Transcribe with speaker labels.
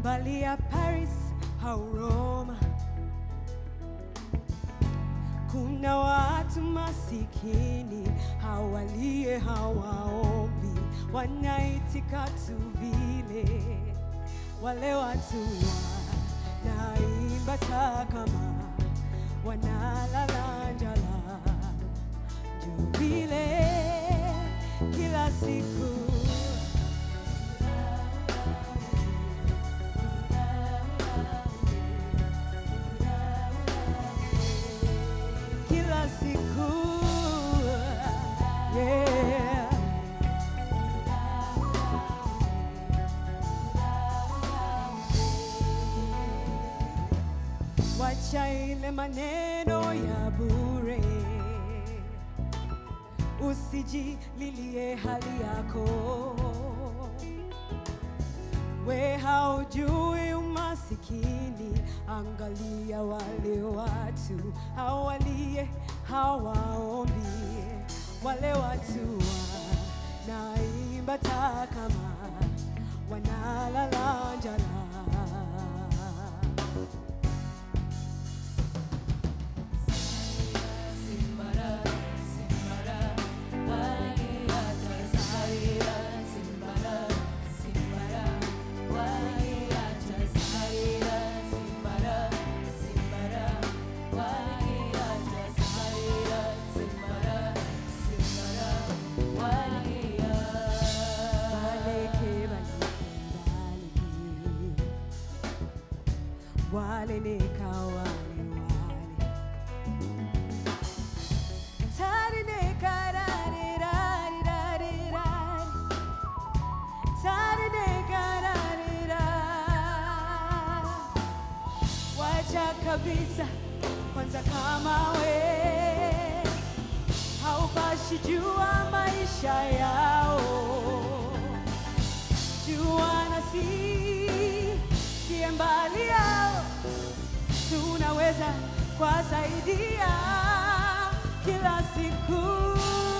Speaker 1: mbali ya Paris au Roma. Kuna watu masikini hawalie, hawaombi, wanaitika tu vile. Wale watu wanaimba takama, wanalala njala juu vile kila siku kila siku yeah. Wacha ile maneno ya bure, usijililie hali yako. We haujui umasikini, angalia wale watu hawalie, hawaombi, wale watu wanaimba takama, wanalala njala. Baleke, baleke, baleke. Wale neka wale wale Tari neka rari rari rari rari Tari neka rari rari Wacha kabisa kwanza kama we haupashi jua maisha yao jua na si siye mbali yao tunaweza kuwasaidia kila siku